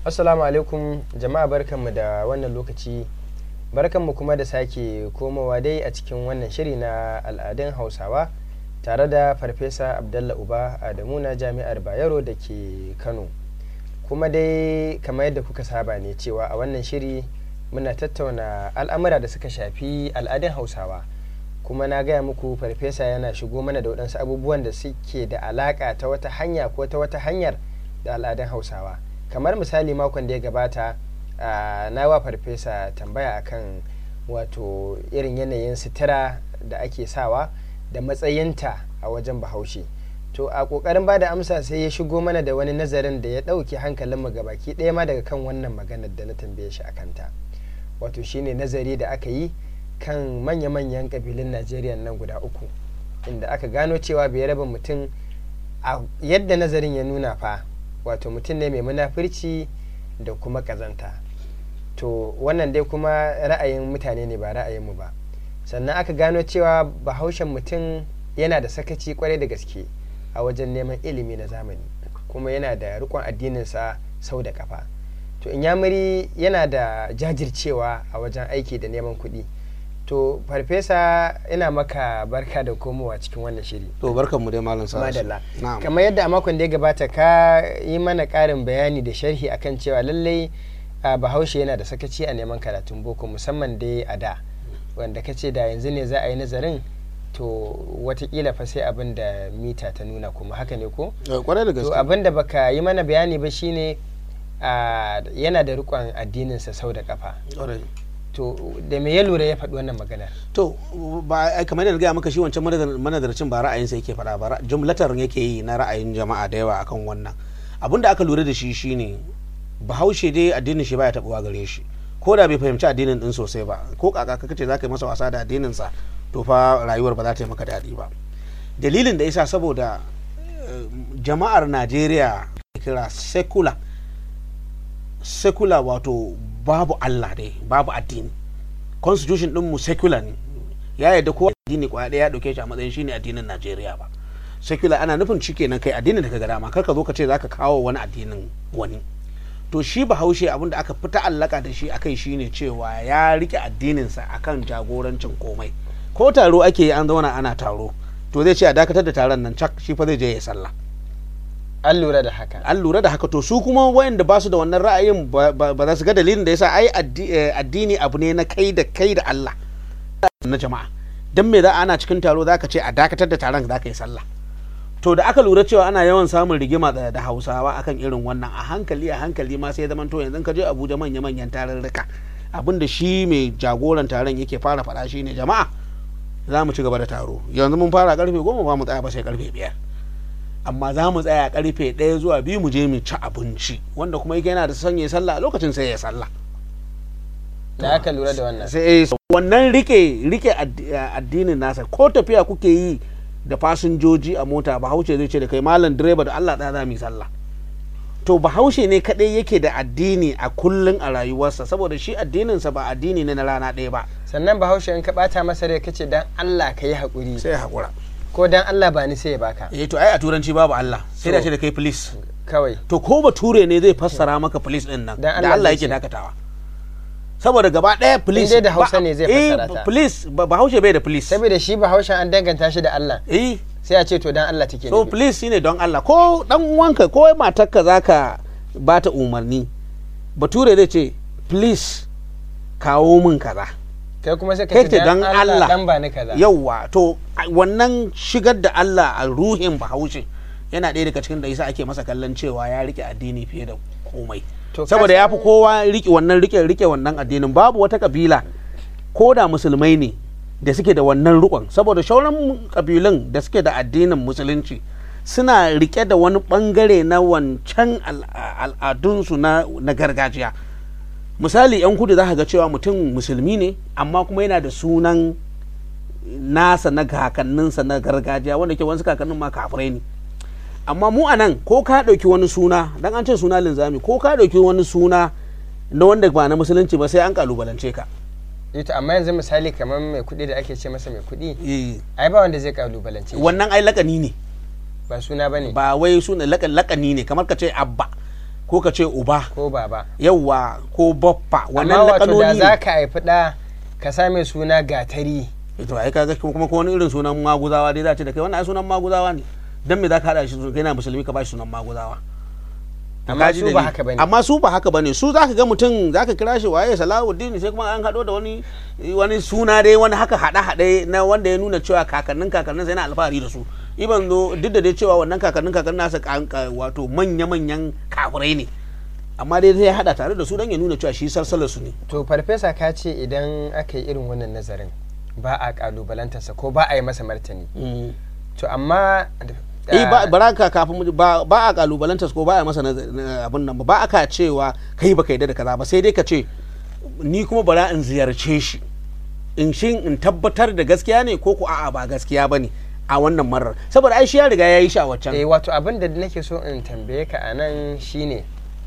Assalamu alaikum jama'a barkanmu da wannan lokaci barkanmu kuma da sake komowa dai a cikin wannan shiri na al'adun hausawa tare da farfesa abdalla uba adamu na jami'ar bayero da ke kano kuma dai kamar yadda kuka saba ne cewa a wannan shiri muna tattauna al'amura da suka shafi al'adun hausawa kuma na gaya muku farfesa yana shigo mana da waɗansu abubuwan da suke da alaƙa ta wata hanya ko ta wata hanyar da al'adun hausawa kamar misali makon da ya gabata na wa farfesa tambaya akan wato irin yanayin sutura da ake sawa da matsayinta a wajen bahaushe to a ƙoƙarin ba da amsa sai ya shigo mana da wani nazarin da ya ɗauke hankalinmu gabaki ɗaya ma daga kan wannan maganar da na tambaye shi a kanta wato shine nazari da aka yi kan manya-manyan ƙabilun najeriya nan guda uku inda aka gano cewa bai raba mutum a yadda nazarin ya nuna fa wato mutum ne mai munafurci da kuma ƙazanta to wannan dai kuma ra'ayin mutane ne ba ra'ayinmu ba sannan aka gano cewa bahaushen mutum yana da sakaci kwarai da gaske a wajen neman ilimi na zamani kuma yana da rikon addininsa sau da kafa to inyamuri yana da jajircewa a wajen aiki da neman kuɗi to farfesa ina maka barka da komowa cikin wannan shiri to barkan mu dai malam sa madalla kamar yadda a makon da ya gabata ka yi mana ƙarin bayani da sharhi akan cewa lallai bahaushe yana da sakaci a neman karatun boko musamman dai a da wanda ka ce da yanzu ne za a yi nazarin to watakila fa sai abin da mita ta nuna kuma haka ne ko? kwarai da gaske to abin da baka yi mana bayani ba shine yana da rikon addininsa sau da kafa to da me ya lura ya faɗi wannan maganar to ba kamar yadda gaya maka shi wancan manadarcin ba ra'ayinsa yake faɗa ba jumlatar yake yi na ra'ayin jama'a da yawa akan wannan abin da aka lura da shi shine bahaushe dai addinin shi baya taɓuwa gare shi ko da bai fahimci addinin din sosai ba ko kaka ka ce za ka yi masa wasa da addinin sa to fa rayuwar ba za ta yi maka daɗi ba dalilin da yasa saboda jama'ar najeriya kira secular secular wato babu allah dai babu addini constitution din mu secular ne ya yadda ko addini kwaya ɗaya ya ɗauke shi a matsayin shine addinin najeriya ba secular ana nufin shi kenan kai addinin da ka ga dama kar ka zo ka ce za ka kawo wani addinin wani to shi bahaushe abin da aka fi ta'allaka da shi akai shine cewa ya rike addininsa akan jagorancin komai ko taro ake yi an zauna ana taro to zai ce a dakatar da taron nan cak shi fa zai je ya sallah an lura da haka an lura da haka to su kuma wayanda ba su da wannan ra'ayin ba za su ga dalilin da yasa ai addini abu ne na kai da kai da Allah na jama'a dan me za ana cikin taro zaka ce a dakatar da taron zaka yi sallah to da aka lura cewa ana yawan samun rigima da hausawa akan irin wannan a hankali a hankali ma sai zaman to yanzu ka je abuja manya manyan tarurruka abin da shi mai jagoran taron yake fara faɗa shi ne jama'a za mu ci gaba da taro yanzu mun fara karfe goma ba mu tsaya ba sai karfe biyar amma za mu tsaya karfe ɗaya zuwa biyu mu je mu ci abinci wanda kuma yake yana da sanya sallah a lokacin sai ya sallah da aka lura da wannan sai wannan rike rike addinin nasa ko tafiya kuke yi da fasinjoji a mota bahaushe zai ce da kai malam direba da Allah ɗaya za mu yi sallah to bahaushe ne kaɗai yake da addini a kullun a rayuwarsa saboda shi addininsa ba addini ne na rana ɗaya ba sannan bahaushe in ka ɓata masa rai kace dan Allah ka yi haƙuri sai haƙura ko dan Allah ba ni sai ya baka eh to ai a turanci babu Allah sai da ce da kai police kawai to ko bature ne zai fassara maka police din nan da Allah yake dakatawa saboda gaba ɗaya police da Hausa ne zai fassara ta police bahaushe bai da police saboda shi bahaushe an danganta shi da Allah eh sai a ce to dan Allah take so please shine don Allah ko dan uwanka ko matarka zaka ba ta umarni bature zai ce please kawo min kaza kai kuma sai ka ce dan Allah dan ba ni kaza yawa to wannan shigar da Allah a ruhin bahaushe yana ɗaya daga cikin da yasa ake masa kallon cewa ya rike addini fiye da komai saboda ya fi kowa rike wannan rike rike wannan addinin babu wata kabila ko da musulmai ne da suke da wannan rukon saboda shauran kabilun da suke da addinin musulunci suna rike da wani bangare na wancan al'adunsu na gargajiya misali yan kudu za ga cewa mutum musulmi ne amma kuma yana da sunan nasa na kakanninsa na gargajiya wanda ke wasu kakannin ma kafirai ne amma mu a nan ko ka ɗauki wani suna dan an ce suna linzami ko ka ɗauki wani suna na wanda ba na musulunci ba sai an kalubalance ka ita amma yanzu misali kamar mai kuɗi da ake ce masa mai kuɗi ai ba wanda zai kalubalance wannan ai lakani ne ba suna bane ba wai suna lakani ne kamar ka ce abba ko ka ce uba ko baba yawwa ko baffa amma wannan wato da lakanoni za ka haifi ɗa ka sa mai suna gatari to ai kaga kuma ko wani irin sunan maguzawa dai za ce da kai wannan ai sunan maguzawa ne dan me za ka hada shi kai na musulmi ka ba shi sunan maguzawa To Amma kaji su ba dalili. haka bane. amma su ba haka bane su zaka ga mutum zaka kira shi waye Salahuddin sai kuma an hado da wani wani suna dai wani haka hada hade na wanda ya nuna cewa kakannin kakannin sai na alfahari da su iban zo duk da dai cewa wannan kakannin kakannin nasa kan- ka- wato manya manyan kafirai ne amma dai zai hada tare da su dan ya nuna cewa shi salsalar su ne to farfesa ka ce idan aka yi irin wannan nazarin ba a kalubalantarsa ko ba a yi masa martani to amma eh ba baraka kafin mu- ba ba a kalubalantar ko ba a masa naz- na- abun nan ba ba aka cewa kai baka yarda da kaza ba sai dai ka ce ni kuma bara in ziyarce shi in shin in tabbatar da gaskiya ne ko ko a'a ba gaskiya bane a wannan marar saboda ai shi ya riga ya yi shi a waccan eh wato abin da nake so in tambaye ka a nan shine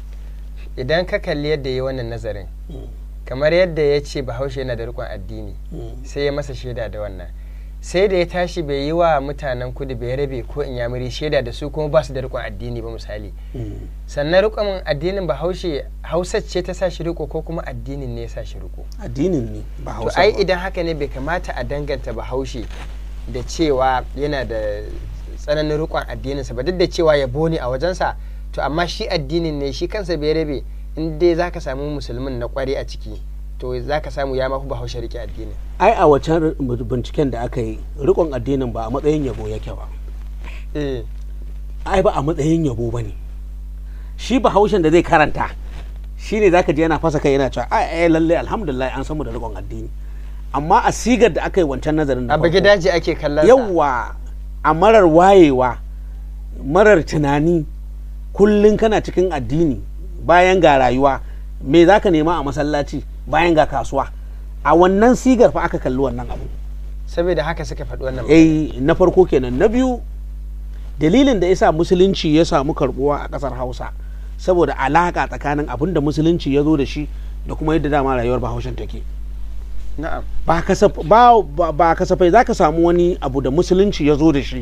idan ka kalli yadda ya yi wannan nazarin kamar yadda ya ce bahaushe yana da rikon addini sai ya masa shaida da wannan sai da ya tashi bai yi wa mutanen kudu bai rabe ko inyamuri shaida da su kuma ba su da rikon addini ba misali sannan rikon addinin bahaushe hausa ce ta sa shi riko ko kuma addinin ne ya sa shi riko addinin ne ba to hausa ai ba. idan haka ne bai kamata a danganta bahaushe da cewa yana da tsananin rikon addininsa ba duk da cewa yabo ne a wajensa to amma shi addinin ne shi kansa bai rabe in dai za ka samu musulmin na kware a ciki to za ka samu ya mafi bahaushe rike addinin ai a waccan binciken da aka yi rikon addinin ba a matsayin yabo yake ba eh ai ba a matsayin yabo ba ne shi bahaushen da zai karanta shi ne zaka je yana fasa kai yana cewa ai ai lalle alhamdulillah an samu da rikon addini amma a sigar da aka yi wancan nazarin da a bagi farko, daji ake kallon sa. yawwa a marar wayewa marar tunani kullum kana cikin addini bayan ga rayuwa me zaka nema a masallaci bayan ga kasuwa a wannan sigar fa aka kalli wannan abu saboda haka suka faɗi wannan eh na farko kenan na biyu dalilin da yasa musulunci ya samu karbuwa a kasar hausa saboda alaka tsakanin abin da musulunci ya zo da shi da kuma yadda dama rayuwar bahaushen take na'am ba kasaf- ba- ba- ba kasafai za ka samu wani abu da musulunci ya zo da shi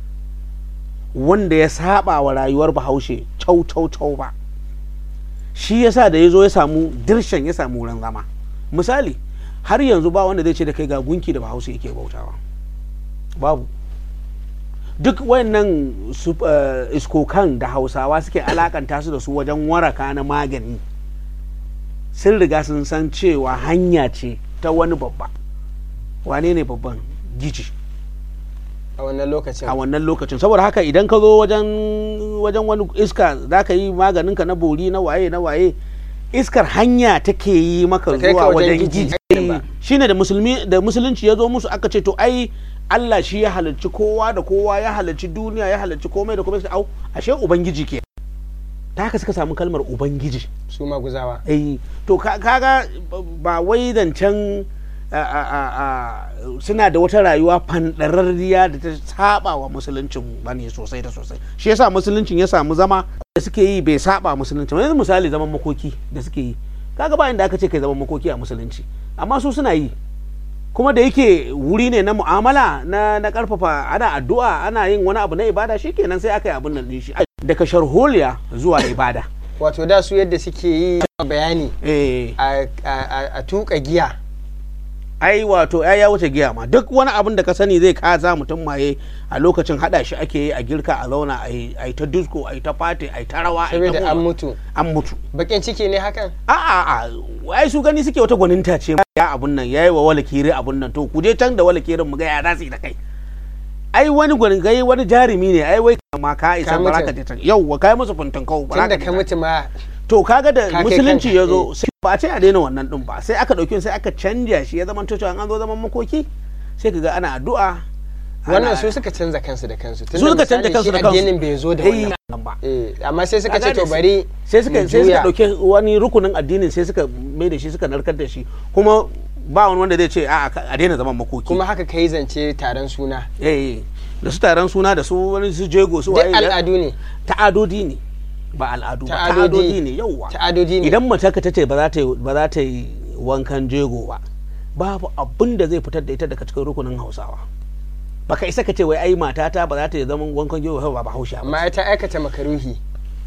wanda ya saba wa rayuwar bahaushe cau cau cau ba shi yasa da ya zo ya samu dirshan ya samu wurin zama misali har yanzu ba wanda zai ce da kai ga gunki da bahaushe yake bautawa babu duk wayannan su- eh, iskokan da hausawa suke alakanta su da su wajen waraka na magani sun riga sun san cewa hanya ce ta wani babba wane ne babban giji a wannan lokacin a wannan lokacin saboda haka idan ka zo wajen wajen wani iska za ka yi maganinka na bori na waye na waye iskar hanya take yi maka Ba kai ka zuwa wajen wajen giji giji ba. shine da musulmi da musulunci ya zo musu aka ce to ai Allah shi ya halarci kowa da kowa ya halarci duniya ya halarci komai da komai sai au ashe ubangiji ke ta haka suka samu kalmar ubangiji su maguzawa eh to ka- kaga ba wai zancen a- a- a- a- suna da wata rayuwa fandararriya da ta saba wa musuluncin bane sosai da sosai shi yasa musuluncin ya samu zama da suke yi bai saba musuluncin yanzu misali zaman makoki da suke yi kaga ba inda aka ce kai zaman makoki a musulunci amma su suna yi kuma da yake wuri ne na mu'amala na na karfafa ana addu'a ana yin wani abu na ibada shikenan sai aka yi abin nan din shi daga sharholiya zuwa ibada wato da su yadda suke yi bayani eh a- a a- a tuka giya ai wato ai ya wuce giya ma duk wani abin da ka sani zai kaza mutum maye a lokacin hada shi ake yi a girka a zauna a yi a yi ta disco a yi ta fati a yi ta rawa a yi ta saboda an motsa. mutu an mutu bakin ciki ne hakan a a a ai su gani suke wata gwaninta ce ya abun nan yayi wa wala kiri abun nan to ku je can da wala kirin mu ga ya za su yi da kai ai wani gwanin gai wani jarumi ne ai wai ma ka isa Ka ba za mutu. ka je can yau wa kai musu funtan kawo ba za tunda ka je ka can. mutu ma to kaga da Ka kai musulunci kanka, ya zo sai ba a ce a daina wannan din ba sai aka dauki sai aka canja shi ya zama cewa an zo zaman makoki sai kaga ana addu'a wannan ana- su suka canza kansu da kansu su suka canja kansu da kansu addinin bai zo da Eh, wannan ba eh amma sai suka Kaga ce to da- bari sai suka mu sai suka juya. dauke wani rukunin addinin sai suka mai da shi suka narkar da shi kuma ba wani wanda zai ce a a daina zaman makoki kuma haka kai zance taron suna eh da su taron suna da su wani su jego su duk waye al'adu ne ta'adodi ne ba al'adu ba Ta'adodi. ta'adodi ne yauwa ta'adodi ne idan mace ka tace ba za ta yi ba za ta yi wankan jego ba babu abin da zai fitar da ita daga cikin rukunin hausawa baka isa ka ce wai ai matata ba za ta yi zaman wankan jego ba ba hausha ba amma ai ta aikata makaruhi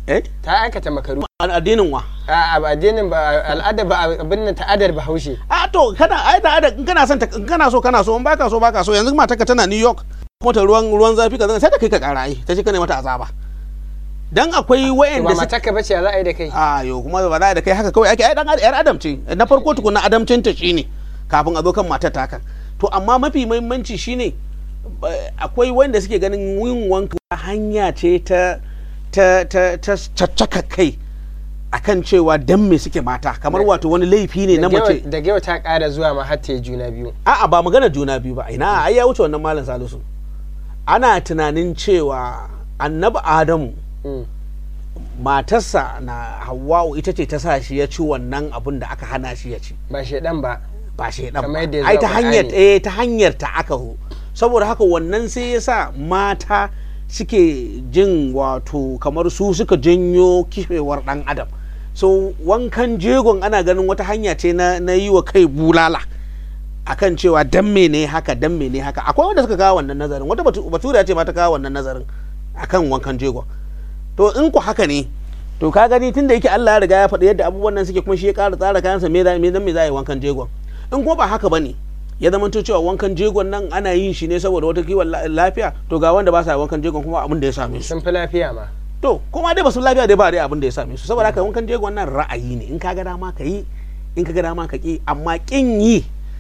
eh ta aikata makaru addinin wa a a addinin ba al'ada ba abin nan ta'adar bahaushe a to kana ai da ada in kana son ta in kana so kana so in baka so baka so yanzu matarka tana New York kuma ta ruwan ruwan zafi ka sai da kai ka kara ai ta ce kana mata azaba dan akwai to wayanda ba su matarka bace ya za a yi da kai a yo kuma ba za da kai haka kawai ake ai dan yar adam ce na farko tukuna adamcin ta shine kafin a zo kan matar taka to amma mafi muhimmanci shine ba- akwai wanda suke ganin yin wanka hanya ce ta ta ta ta caccaka kai akan cewa dan me suke mata kamar wato wani laifi ne na mace da gewa ta ƙara zuwa ma har ta yi juna biyu a'a ba magana juna biyu ba ina ai ya wuce wannan malam salisu ana tunanin cewa annabi adamu Mm. matarsa na hawwa'u ita ce ta sa shi ya ci wannan abin da aka hana shi ya ci ba shaidan ba ba shaidan Kamar ba yadda ya ai zo ta a hanyar Qur'ani. eh ta hanyar ta aka hu saboda haka wannan sai ya sa mata suke jin wato kamar su suka janyo kifewar dan adam so wankan jegon ana ganin wata hanya ce na, na yi wa kai bulala akan cewa dan mene haka dan mene haka akwai wanda suka kawo wannan nazarin wata batu- batura ce ma ta kawo wannan nazarin akan wankan jegon to in ku haka ne to ka gani tunda yake Allah ya riga ya faɗi yadda abubuwan nan suke kuma shi ya ƙara tsara kayansa me za me dan me za a yi wankan jegon in kuma ba haka bane ya zama to cewa wankan jegon nan ana yin shi ne saboda wata kiwon la- lafiya to ga wanda ba sa wankan jegon kuma abin da ya same su sun fi lafiya ma to kuma dai ba su lafiya dai ba dai abin da ya same su saboda haka wankan jegon nan ra'ayi ne in ka ga dama ka yi in ka ga dama ka ki amma kin yi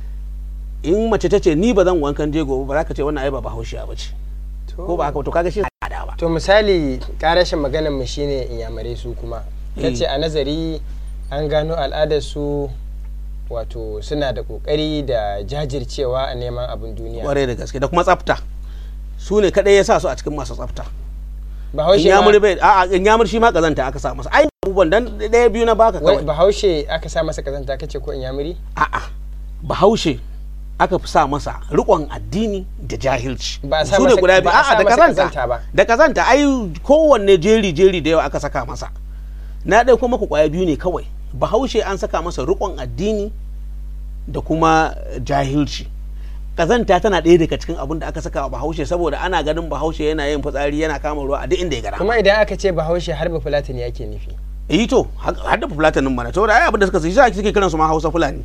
in mace ta ce ni ba zan wankan jego ba za ka ce wannan ai ba bahaushiya ba ce ko ba haka ba to kaga shi al'ada ba to misali karashin maganar mu shine inyamurai su kuma kace a nazari an gano al'adar su wato suna da kokari da jajircewa a neman abin duniya kwarai da gaske da kuma tsafta su ne kadai ya sa su a cikin masu tsafta bahaushe inyamuri ma bai a'a inyamuri shi ma kazanta aka sa masa ai abubuwan dan ɗaya biyu na baka wai kawai bahaushe aka sa masa kazanta kace ko inyamuri a'a bahaushe aka fi sa masa rikon addini da jahilci Ba a sa su ne masa- guda biyu ba a a'a sa da masa kazanta kazanta ba. da kazanta ai kowanne jeri jeri da yawa aka saka masa na ɗaya kuma ku kwaya biyu ne kawai bahaushe an saka masa rikon addini da kuma jahilci kazanta tana ɗaya daga cikin abin da aka saka wa bahaushe saboda ana ganin bahaushe yana yin fitsari yana kama ruwa a duk inda ya gara kuma idan aka ce bahaushe har ba fulatani ake nufi yi to har da fulatanin mana to da ai abin da suka sai shi suke kiran su ma Hausa Fulani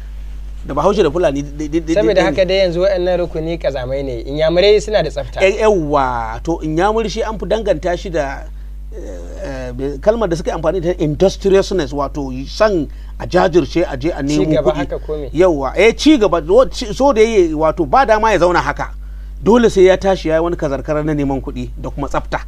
da Bahaushe da Fulani saboda haka dai yanzu waɗannan rukuni kazamai ne inyamurai suna da tsafta yawa to in ya shi an fi danganta shi da eh, eh, kalmar da suka yi amfani da industriousness wato san a jajirce a je a nemo Ci gaba kuɗi. haka ko me? yawa eh ci gaba wo- ci- so da yayi wato ba dama ya zauna haka dole sai ya tashi ya yi wani kazarkara na neman kuɗi da kuma tsafta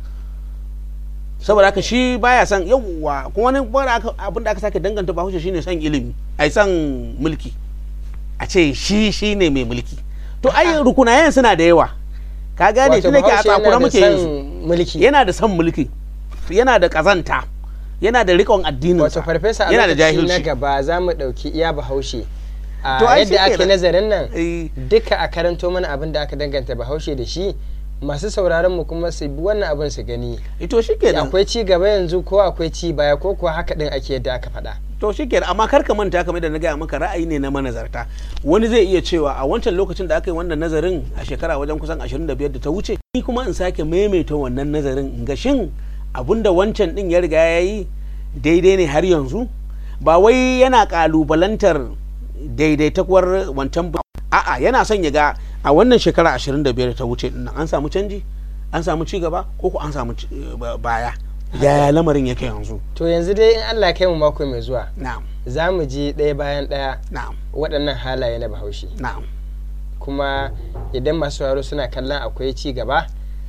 saboda haka shi baya son yawwa kuma wani wani aka- abin da aka sake danganta bahaushe shine son ilimi ai son mulki a ce shi shine mai mulki to ai rukunayen suna da yawa ka gane Wato tun da ke a Bahaushe yana tsakura da muke yin su son mulki yana da son mulki yana da kazanta yana da riƙon addinin wato farfesa a yana da lokaci na jahilci gaba za mu ɗauki iya bahaushe a To ai yadda ake shikenan. nazarin nan Eh. duka a karanto mana abin da aka danganta bahaushe da shi masu sauraron mu kuma su bi wannan abin su gani to shikenan akwai ci gaba yanzu ko akwai ci baya ko kuwa haka din ake yadda aka faɗa to shikenan amma kar ka manta kamar da na gaya maka ra'ayi ne na manazarta wani zai iya cewa a wancan lokacin da aka yi wannan nazarin a shekara wajen kusan 25 da ta wuce ni kuma in sake maimaita wannan nazarin in ga shin abinda wancan din ya riga ya yi daidai ne har yanzu ba wai yana kalubalantar daidaitakwar wancan ba a'a yana son ya ga a wannan shekara 25 da ta wuce din nan an samu canji an samu ci gaba ko ko an samu ci- ba- baya yaya lamarin yake yanzu to yanzu dai in Allah ya kai mu mako mai zuwa na'am za mu ji ɗaya bayan ɗaya na'am waɗannan halaye na bahaushe na'am kuma idan masu sauraro suna kallon akwai ci gaba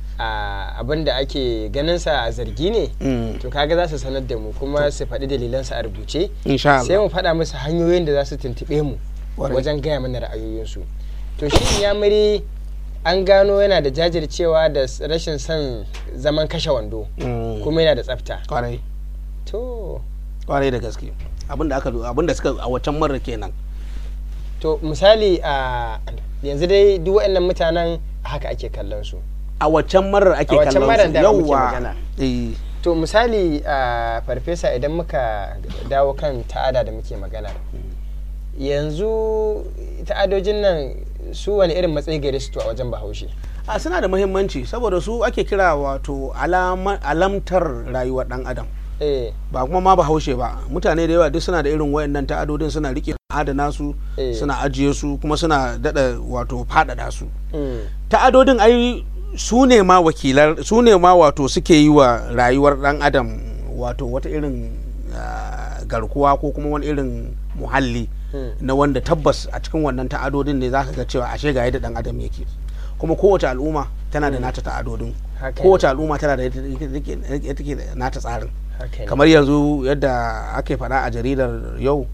a abin da ake ganin sa a zargi ne Mm. to kaga za su sanar da mu kuma su faɗi dalilansa a rubuce insha sai Allah mu faɗa musu hanyoyin da za su tuntuɓe mu Ƙwarai. wajen gaya mana ra'ayoyinsu to shi yamuri an gano yana da jajircewa da s- rashin son zaman kashe wando Mm. kuma yana da tsafta kwarai to kwarai da gaske abinda aka abinda suka a waccan marar kenan to misali a yanzu dai duk waɗannan mutanen haka ake kallon su a waccan marar ake A waccan kallon marar su da muke yawwa magana. eh to misali a farfesa idan muka dawo kan ta'ada da muke magana yanzu ta'adojin nan su wani irin matsayi gare su to a wajen bahaushe a suna da muhimmanci saboda su ake kira wato alama- alamtar rayuwar dan adam eh ba kuma ma bahaushe ba mutane da yawa duk suna da irin wayannan ta'adodin suna rike adana su Eh. suna ajiye su kuma suna dada wato faɗaɗa su mm, ta'adodin ai su ne ma wakilar su ne ma wato suke yi wa rayuwar dan adam wato wata irin ah, garkuwa ko kuma wani irin muhalli mm, na wanda tabbas a cikin wannan ta'adodin ne zaka ga cewa ashe ga yadda dan adam yake kuma kowace al'umma tana da nata ta'adodin haka ne, kowace al'umma tana da yadda take- take da nata tsarin haka ne. kamar yanzu yadda ake faɗa a jaridar yau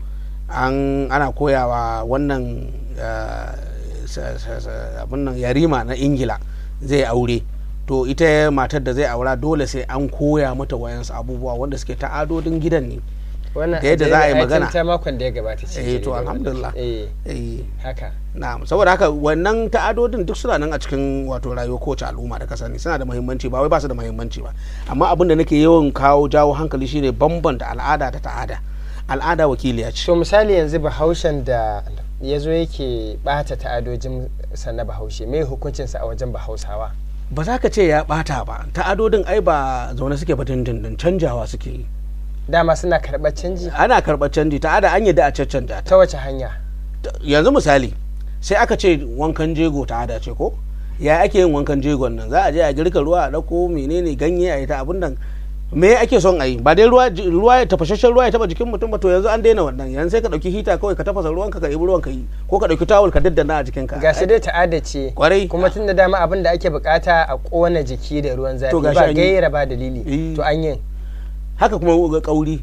an ana koyawa wannan ah, sa- sa- sa- abin nan yarima na ingila zai aure to ita matar da zai aura dole sai an koya mata wayansu abubuwa wanda suke ta'adodin gidan ne wannan da yadda za a yi ai tun magana. ta makon da ya gabata ce Eh, to jaridar wannan. alhamdulillah. eh Eh, haka na'am saboda haka wannan ta'adodin duk suna nan a cikin wato rayuwar kowace al'umma da ka sani suna da muhimmanci ba wai ba su da muhimmanci ba amma abin da nake yawan kawo jawo hankali shine bambanta al'ada da ta'ada al'ada wakiliya ce so misali yanzu bahaushen da ya zo yake bata ta'adojin sa na bahaushe mai hukuncinsa a wajen bahausawa ba za ka ce ya bata ba ta'adodin ai ba zaune suke ba dindindin canjawa suke yi dama suna karɓar canji ana karɓar canji ta'ada an yadda a caccanta ta ta wace hanya yanzu misali sai aka ce wankan jego ta'ada ce ko ya ake yin wankan jegon nan za a je a girka ruwa a ɗauko menene ganye a yi ta abin nan me ake son a yi ba dai ruwa ruwa ya tafashashen ruwa ya taba jikin mutum ba to yanzu an daina wannan yanzu sai ka ɗauki hita kawai ka tafasa ruwanka ka ibi ruwan ka yi ko ka ɗauki tawul ka daddana a jikinka ga shi dai ta'ada ce Kwarai. kuma tun da dama abin da ake bukata a kona jiki da ruwan zafi To gashi ba an yi. gaira ba dalili Eh. to an yin haka kuma ga kauri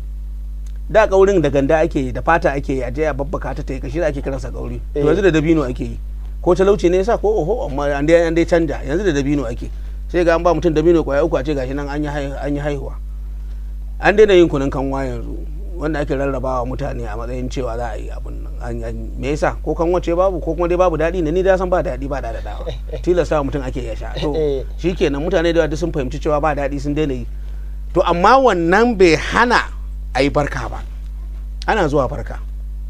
da kaurin da ganda ake yi da fata ake yi a je a babbaka ta ta yi kashi da ake kiransa kauri to Eh. yanzu da dabino ake yi ko talauci ne yasa ko oho amma an dai an dai canja yanzu da dabino ake sai ga an ba mutum dabino kwaya uku a ce gashi nan an yi hai- an yi haihuwa an daina yin kunun kanwa yanzu wanda ake rarrabawa mutane a matsayin cewa za a yi abun nan an an- me yasa ko kan wace babu ko kuma dai babu daɗi ne ni da san ba daɗi ba da dawa tilasta wa mutum ake ya sha to Eh. shikenan mutane da yawa duk sun fahimci cewa ba daɗi sun daina yi to amma wannan bai hana a yi barka ba ana zuwa barka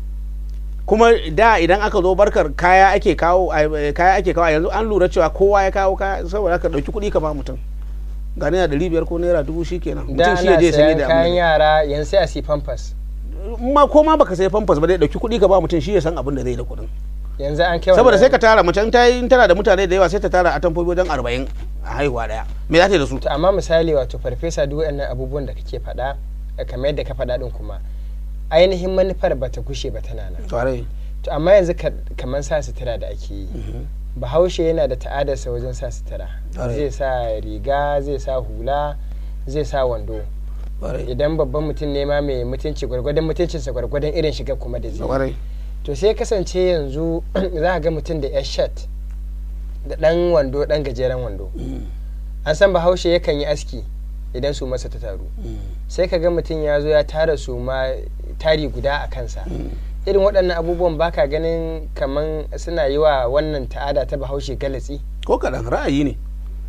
kuma da idan aka zo barkar kaya ake kawo ai- kaya ake kawo yanzu an lura cewa kowa ya kawo kaya saboda ka ɗauki kuɗi ka ba mutum ga naira ɗari biyar ko naira dubu shi kenan da mutum shi ya ana je sanye sayan da kayan abin da- yara yanzu sai a si pampers ma ko ma baka sai famfas ba dai ɗauki kuɗi ka ba mutum shi ya san abin da zai da kuɗin yanzu an kai saboda wannan- sai ka tara mace in ta yi in tana da mutane da yawa sai ta tara a tamfofi wajen arba'in a haihuwa ɗaya me za ta yi da su to amma misali wato farfesa duk waɗannan abubuwan da kake faɗa eh, kamar yadda ka faɗa din kuma ainihin manufar ba ta gushe ba tana nan Kwarai. to amma yanzu ka- kamar sa sutura da ake yi bahaushe yana da ta'adarsa wajen sa sutura Ƙwarai. zai sa riga zai sa hula zai sa wando Kwarai. idan babban mutum ne ma mai mutunci gwargwadon mutuncinsa gwargwadon irin shiga kuma da zai yi. Kwarai. to sai kasance yanzu za a ga mutum da 'yar shirt da ɗan wando ɗan gajeren wando Mm. an san bahaushe yakan yi aski idan su masa ta taru Mm. sai ka ga mutum ya zo ya tara su ma tari guda a kansa irin waɗannan abubuwan baka ganin kaman suna yi wa wannan ta'ada ta bahaushe galatsi ko kaɗan ra'ayi ne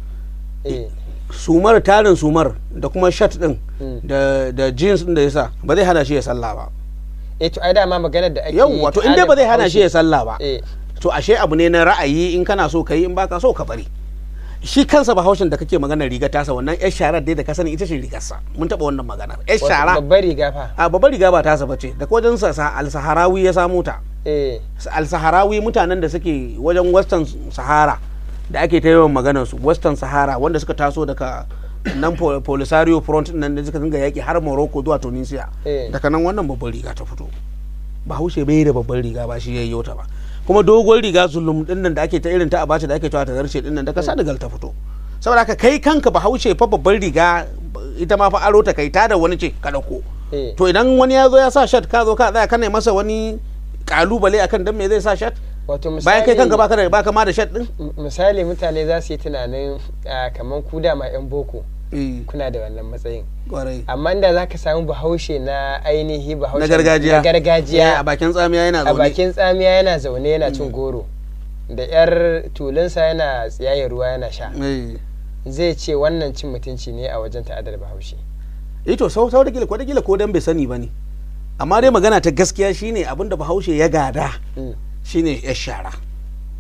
eh sumar tarin sumar da kuma shirt din Mm. da da jeans din da ya sa ba zai hana shi ya sallah ba eh to ai dama maganar da ake yau wato in dai ba zai hana shi ya sallah ba eh to ashe abu ne na ra'ayi in kana so ka yi in baka so ka bari shi kansa bahaushen da kake magana riga tasa wannan yar sharar dai da ka sani ita ce rigarsa mun taɓa wannan magana yar wato shara babbar riga fa a babbar riga ba tasa bace da wajen sa sa- al-saharawi ya samu ta eh al-saharawi mutanen da suke wajen western sahara da ake ta yawan maganar su western sahara wanda suka taso daga nan Pol- polisario front nan da suka dinga yaki har morocco zuwa tunisia Eh. daga nan wannan babbar riga ta fito bahaushe bai da babbar riga ba shi yayyo ta ba kuma dogon riga zulum din nan da ake ta irin ta abace da ake cewa ta zarce din nan da kasa da gal ta fito saboda haka kai kanka bahaushe fa babbar riga ita ma fa aro ta kai ta da wani ce ka dauko eh to idan wani ya zo ya sa shat ka zo ka tsaya kana masa wani kalubale akan dan me zai sa shat wato misali bayan kai kanka baka da baka ma da shat din m- misali mutane za su yi tunanin ah, kaman ku da ma yan boko kuna da wannan matsayin kwarai amma inda za ka samu bahaushe na ainihi bahaushe na gargajiya na gargajiya a bakin tsamiya yana a zaune bakin tsamiya yana zaune yana cin goro da yar tulunsa yana tsiyaye ruwa yana sha Eh. zai ce wannan cin mutunci ne a wajen ta'adar bahaushe eh to sau sau da gila ko da gila ko dan bai sani bane amma dai magana ta gaskiya shine abinda bahaushe ya gada Mm. shine ya shara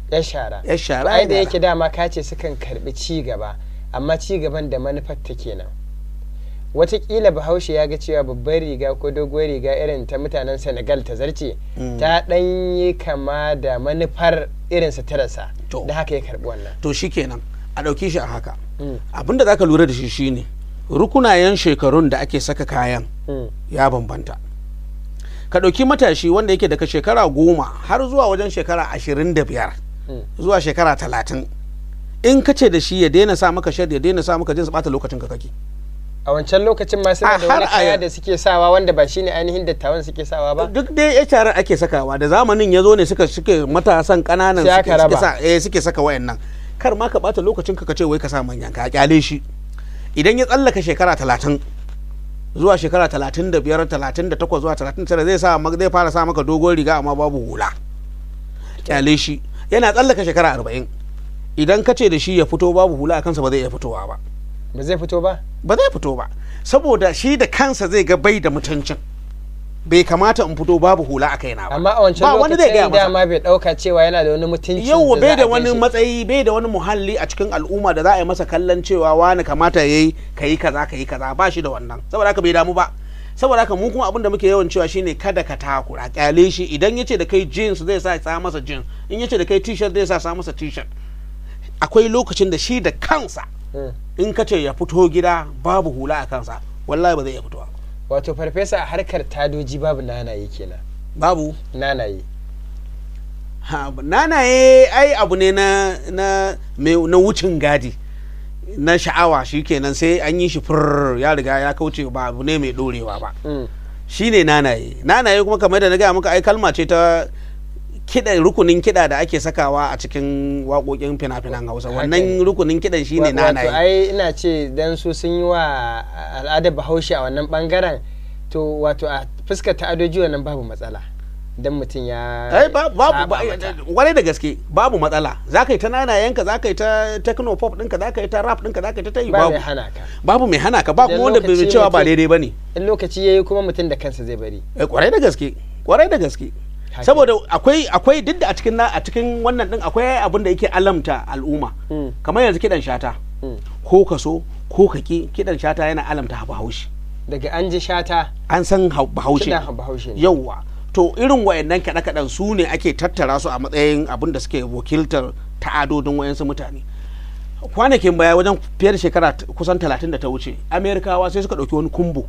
ya shara ya shara ai da ya yake dama ka ce sukan karbi ci gaba amma ci gaban da manufar ta kenan watakila bahaushe ya ga cewa babbar riga ko doguwar riga irin ta mutanen senegal ta zarce Mm. ta ɗan yi kama da manufar irin suturarsa To. da haka ya karbi wannan to shikenan a ɗauki shi a haka Mm, abinda za ka lura da shi shine rukunayen shekarun da ake saka kayan mm, ya bambanta ka ɗauki matashi wanda yake daga shekara goma har zuwa wajen shekara ashirin da biyar mm. zuwa shekara talatin in ka ce da shi ya daina sa maka shad ya daina sa maka jins bata lokacin ka kake a wancan lokacin ma suna A da wani har a kaya yau. da suke sawa wanda ba shine ainihin dattawan suke sawa ba duk dai ya tarar ake sakawa da zamanin ya zo ne suka suke matasan kananan Sai suke, aka suke raba. sa eh suke saka wayannan kar ma ka bata lokacin ka ce wai ka sa manyan ka kyale shi idan ya tsallaka shekara talatin zuwa shekara talatin da biyar talatin da takwas zuwa talatin da tara zai sa maka- zai fara sa maka dogon riga amma babu hula kyale shi yana tsallaka shekara arba'in idan ka ce da shi ya fito babu hula a kansa ba zai iya fitowa ba ba zai fito ba ba zai fito ba saboda shi da kansa zai ga bai da mutuncin bai kamata in fito babu hula a kaina ba amma a wancan ba wani zai gaya lokacin masa dama bai dauka cewa yana da wani mutunci yau za bai a da wani ganshi. matsayi bai da wani muhalli a cikin al'umma da za a yi masa kallon cewa wani kamata ya yi ka yi kaza ka yi kaza ba shi da wannan saboda haka bai damu ba saboda haka mu kuma abin da muke yawan cewa shine kada ka takura kyale shi idan yace da kai jeans zai sa sa masa jeans in yace da kai t-shirt zai sa sa masa t-shirt akwai lokacin da shi da kansa Mm. in ka ce ya fito gida babu hula a kansa wallahi ba zai iya fitowa ba. wato farfesa a harkar tadoji babu nanaye kenan babu nanaye Ha, nanaye ai abu ne na na me- na wucin gadi na sha'awa shikenan sai an yi shi fur ya riga ya kauce ba abu ne mai dorewa ba Mm. shine nanaye nanaye kuma kamar da na gaya muka ai kalma ce ta kiɗa rukunin kiɗa da ake sakawa a cikin waƙoƙin fina-finan hausa Haka wannan ne. rukunin kiɗan shine Wa- wato nanaye ai ina ce dan su sun yi wa al'adar bahaushe a wannan bangaren to wato a fuskar ta'adoji wannan babu matsala dan mutum ya ai ba- babu saba ba- mata. kwarai da gaske babu matsala za ka yi ta nanayenka za ka yi ta techno pop ɗinka za ka yi ta rap ɗinka za ka yi ta tayi ba babu mai hana ka babu mai hana ka ba Idan kuma wanda bai lokaci cewa ba mutum- daidai ba ne in lokaci yayi kuma mutum da kansa zai bari Eh, kwarai da gaske kwarai da gaske Haka. saboda akwai akwai duk da a cikin na a cikin wannan din akwai abin da yake alamta al'umma Mm. kamar yanzu kidan shata Mm. ko ka so ko ka ki kidan shata yana alamta bahaushe daga an ji shata an san hau- bahaushe kiɗan bahaushe ne yauwa to irin wayannan kaɗe kaɗen su ne ake tattara su a matsayin abin da suke wakiltar ta'adodin wayansu mutane kwanakin baya wajen fiye da shekara t- kusan talatin da ta wuce amerikawa sai suka ɗauki wani kumbo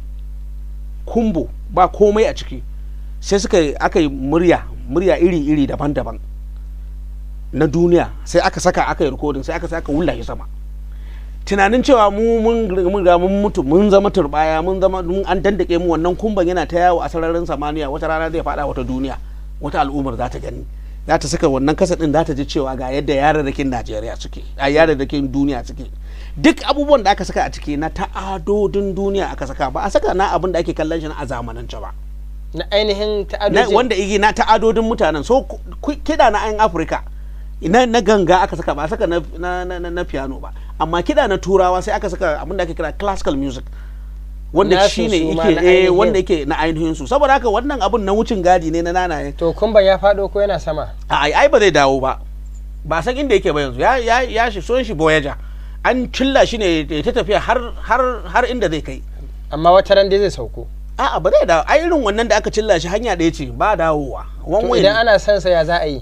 kumbo ba komai a ciki sai suka aka yi murya murya iri-iri daban-daban na duniya sai aka saka aka yi rikodin sai aka sai aka wulla shi sama tunanin cewa mu mun mun ga mun mutu mun zama turbaya mun zama mun an dandake mu wannan kumban yana ta yawo a sararin samaniya wata rana zai fada wata duniya wata al'ummar za ta gani za ta saka wannan kasa din za ta ji cewa ga yadda yararrakin Najeriya suke a yararrakin duniya suke duk abubuwan da aka saka a ciki na ta'adodin duniya aka saka ba a saka na abin da ake kallon shi na a zamanance ba na ainihin na, ta'adoji wanda igi na ta'adodin mutanen so ku- ku- kiɗa na 'yan afirka na, na ganga aka saka ba a saka na, na, na, na, na piano ba amma kiɗa na turawa sai aka saka abin da ake kira classical music wanda Nasu shi ne su ma yake na eh, ainihin. wanda yake na ainihin su saboda haka wannan abin na wucin gadi ne na nanaye to kumban ya faɗo ko yana sama a ai ai ba zai dawo ba ba san inda yake ba yanzu ya ya ya shi son shi voyager an cilla shi ne ya ta tafiya har har har inda zai kai amma wata ran dai zai sauko a'a ba zai dawo ai irin wannan da aka cilla shi hanya ɗaya ce ba dawowa one to way idan ne. ana son sa ya za a yi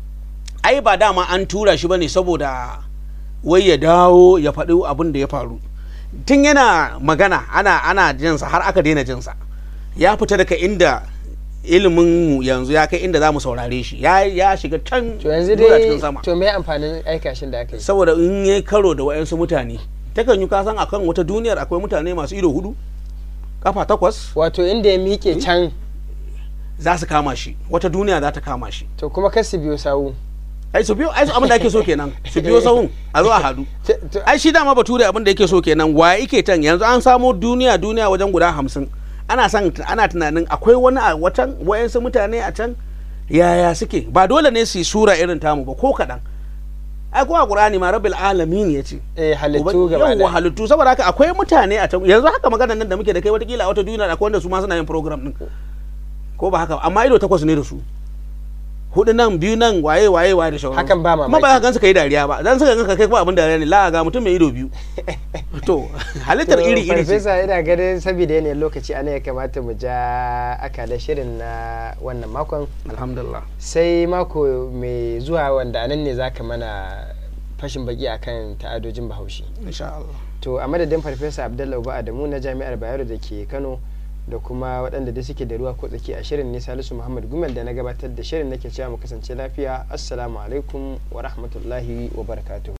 ai ba dama an tura shi bane saboda wai ya dawo ya faɗi abin da ya faru tun yana magana ana ana jinsa har aka daina jinsa ya fita daga inda ilimin mu yanzu ya kai inda za mu saurare shi ya ya shiga can to yanzu zuwa dai cikin sama to me amfanin aikashin da aka yi saboda in ya karo da wayansu mutane takan yi kasan akan wata duniyar akwai mutane masu ido hudu kafa takwas wato inda ya miƙe can za su kama shi wata duniya za ta kama shi to kuma kar su biyo sawu ai su biyo ai su abin da ake so kenan su biyo sahun a zo a hadu T- to- ai shi dama bature abin da yake so kenan wa yake tan yanzu an samo duniya duniya wajen guda hamsin ana san ana tunanin akwai wani a watan wayansu mutane a can yaya suke ba dole ne su yi sura irin tamu ba ko kaɗan ai ko a qur'ani ma rabbil alamin ya ce eh halittu gaba yawwa da halittu saboda haka akwai mutane a can yanzu haka magana nan da muke da kai watakila a wata duniya akwai wanda su ma suna yin program din ko ba haka ba, amma ido takwas ne da su hudu nan biyu nan waye waye waye da shauran Hakan ba kuma mamaki. ba ka gansu kai dariya ba dan suka ganka kai kuma abin dariya ne la ga mutum mai ido biyu to halittar To, iri iri ce farfesa ina ganin saboda yanayin lokaci ana ya kamata mu ja akalar shirin na wannan makon alhamdulillah sai mako mai zuwa wanda anan ne zaka mana fashin baki akan ta'adojin bahaushe insha Allah to a madadin farfesa abdullahi uba adamu na jami'ar bayero da ke kano da kuma waɗanda da suke da ruwa ko tsaki a shirin ne salisu muhammad gumel da na gabatar da shirin nake cewa mu kasance lafiya assalamu alaikum wa rahmatullahi wa barakatuhu